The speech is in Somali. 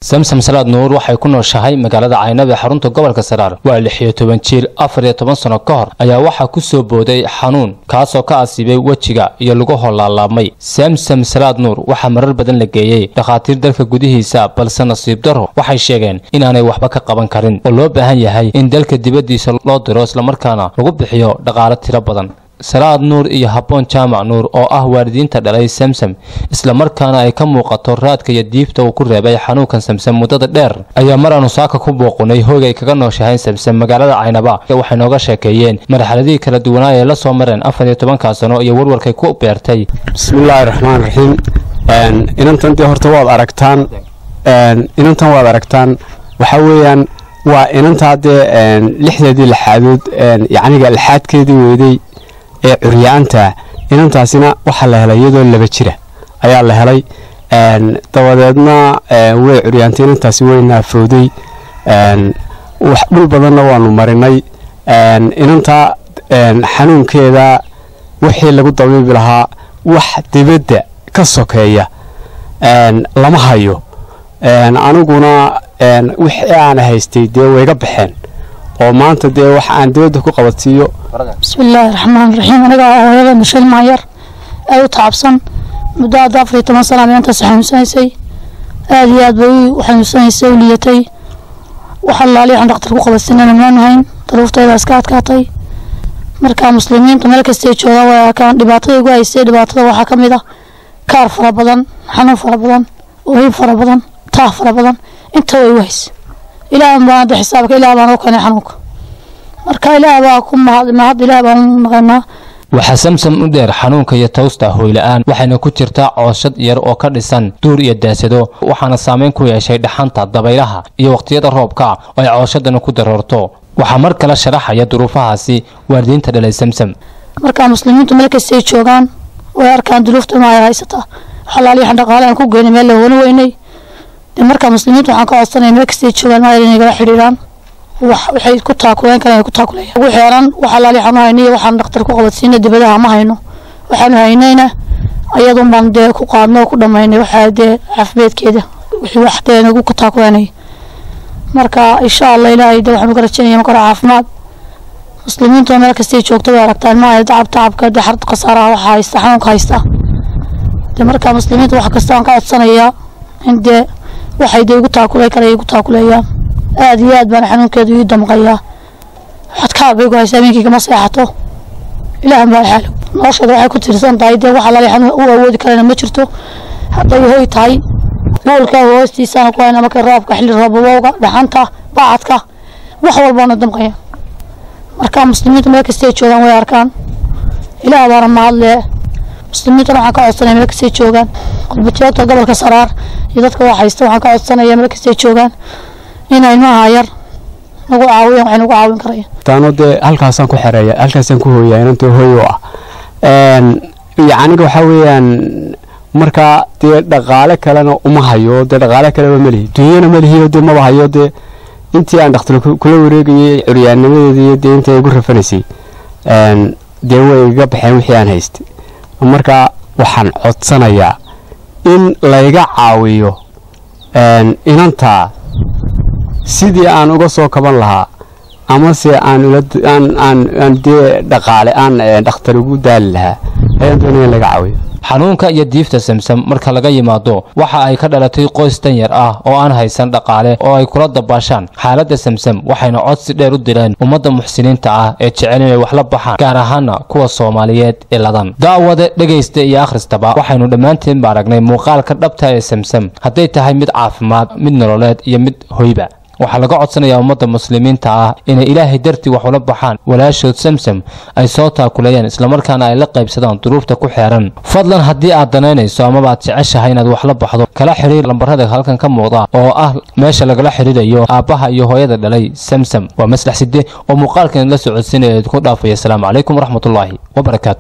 samsam salaad nuur waxay ku nooshahay magaalada caynab ee xarunta gobolka saraar waa lix iyo toban jiir afar iyo toban sano ka hor ayaa waxaa ku soo booday xanuun kaasoo ka asiibay wejiga iyo laguho laalaabmay samsam salaad nuur waxaa marar badan la geeyey dhakhaatiir dalka gudihiisa balse nasiib daro waxay sheegeen inaanay waxba ka qaban karin oo loo baahan yahay in dalka dibaddiisa loo diro islamarkaana lagu bixiyo dhaqaale tiro badan salaad nuur iyo habboon jaamac nuur oo ah waalidiinta dhalay samsam islamarkaana ay ka muuqato raadka iyo diifta uu ku reebay xanuunkan samsam muddada dheer ayaa mar aanu saaka ku booqunay hoogay kaga nooshahayn samsam magaalada caynaba waxay nooga sheekeeyeen marxaladihii kala duwanaa ee la soo mareen afar iyo tobankaa sano iyo warwarkay ku beertay bismillaahi raxmaan raxiim inantan dee horta waad aragtaan inantan waad aragtaan waxaa weeyaan waa inantaa dee lixdeedii lixaadood yacniga lixaadkeedii weydey ee curyaanta inantaasina waxaa la helay iyadoo laba jira ayaa la helay dabadeedna way curyaantay inantaasi way naafooday wax dhul badanna waanu marinay inantaa xanuunkeeda wixii lagu dabiibi lahaa wax dibadda ka sokeeya lama hayo aniguna wixii aana haystay dee wayga baxeen oo maanta dee wax aan dibadda ku qabadsiiyo bismillaahi raxmaan raxiim aniga hooyada mashal maanyar ee u tacabsan muddo hadda afar iyo toban sana inantaas xanuunsanaysay aada iyo aad bay u xanuunsanaysay u liyatay wax allaali waxaan dhaktar ku qabadsinana maan hayn daruurteeda iska adkaatay marka muslimiintu meel kastay joogaan way arkaan dhibaatada igu haysay dhibaatada waxaa ka mid ah kaar fara badan xanuun fara badan oohin fara badan taah fara badan inta way igu haysay ilaah baan hadda xisaabka ilaah baan u keenay xanuunka marka ilaah baa ku mahad mahad ilaah baan u naqanaa waxaa samsam u dheer xanuunka iyo tawsta hooyla-aan waxayna ku jirtaa cooshad yar oo ka dhisan duur iyo daasado waxaana saameyn ku yeeshay dhaxanta dabaylaha iyo waqtiyada roobka oo ay cooshadana ku daroorto waxaa mar kale sharaxaya duruufahaasi waalidiinta dhalay samsam marka muslimiintu meel kastay joogaan way arkaan duruufta ma ay haysataa xalaali waxaan dhaqaale aan ku geynay meel la wani weynay dee marka muslimiintu waxaan ka codsanaya meel kastay joogaan ma inay nagala xidhiiraan wax waxay ku taakuleen karaan ay ku taakuleeyaan ugu xeeran wax alaali waxaanu haynay waxaan dhakhtar ku qabadsiina dibadaha ma hayno waxaanu haynayna ayadun baan dee ku qaadno oo ku dhammaynay waxaa dee caafimaadkeeda wixii wax dee nagu ku taakulanay marka insha allah ilaahay dee waxaanu ka rajaynaya marka hore caafimaad muslimiintu meel kastay joogto way aragtaan ma tacab tacabka dee xarad khasaaraha waxa haysta xanuunka haysta dee marka muslimiinta wax kasta aan ka codsanayaa in dee waxay dee igu taakulay kara igu taakuleeyaan aada iyo aad baan xanuunkeedu ii damqayaa xadkaab bay ku haysaa habeenkii kama seexato ilaah baa xaalo nolosheeda waxay ku tiirsan tahay dee wax alaali xanuun u awoodi karana ma jirto hadday hoy tahay moolka hoostiisana ku hayna markay roobka xilli roobabowga dhaxanta bacadka wax walbaana damqaya marka muslimiintu meel kastay joogaan way arkaan ilaah baana mahadlee muslimiintuna waxaan ka codsanaya meel kastay joogaan qurbajoogta gobolka saraar iyo dadka wax haysta waxaan ka codsanaya meel kastay joogaan inay maaha yar nagu caawiyaan waxay nagu caawin karayaan taano dee halkaasaan ku xereeya halkaasaan ku hooyaa inantoo hooy oo ah yacniga waxaa weeyaan markaa dee dhaqaale kalena uma hayo dee dhaqaale kaleba ma lihi dunyana ma lihiyo dee maba hayo dee intii aan dhakhtar kula wareegayay curyaannimadeedii dee intay igu rafanaysay dee way iga baxeen wixii aan haystay marka waxaan codsanayaa in layga caawiyo inantaa sidii aan uga soo kaban lahaa amase aan dee dhaqaale aan dhakhtar ugu daali lahaa ayaan doonaya in laga caawiyo xanuunka iyo diifta samsam marka laga yimaado waxa ay ka dhalatay qoys danyar ah oo aan haysan dhaqaale oo ay kula dabaashaan xaaladda samsam waxayna codsi dheer u direen ummadda muxsiniinta ah ee jecel inay wax la baxaan gaar ahaana kuwa soomaaliyeed ee ladan daawade dhegaysta iyo akhristaba waxaynu dhammaanteen ba aragnay muuqaalka dhabta ee samsam hadday tahay mid caafimaad mid nololeed iyo mid hoyba waxaa laga codsanayaa ummadda muslimiinta ah inay ilaahay dartii wax ula baxaan walaashood samsam ay soo taakuleeyaan islamarkaana ay la qaybsadaan duruufta ku xeeran fadlan haddii aad danaynayso amaba aad jeceshahay inaad wax la baxdo kala xidhiir lambarada halkan ka muuqda oo ah meesha lagala xidhiirayo aabbaha iyo hooyada dhalay samsam waa maslax side oo muuqaalkan la socodsiinaya idinku dhaafaya asalaamu calaykum waraxmatullaahi wabarakaatu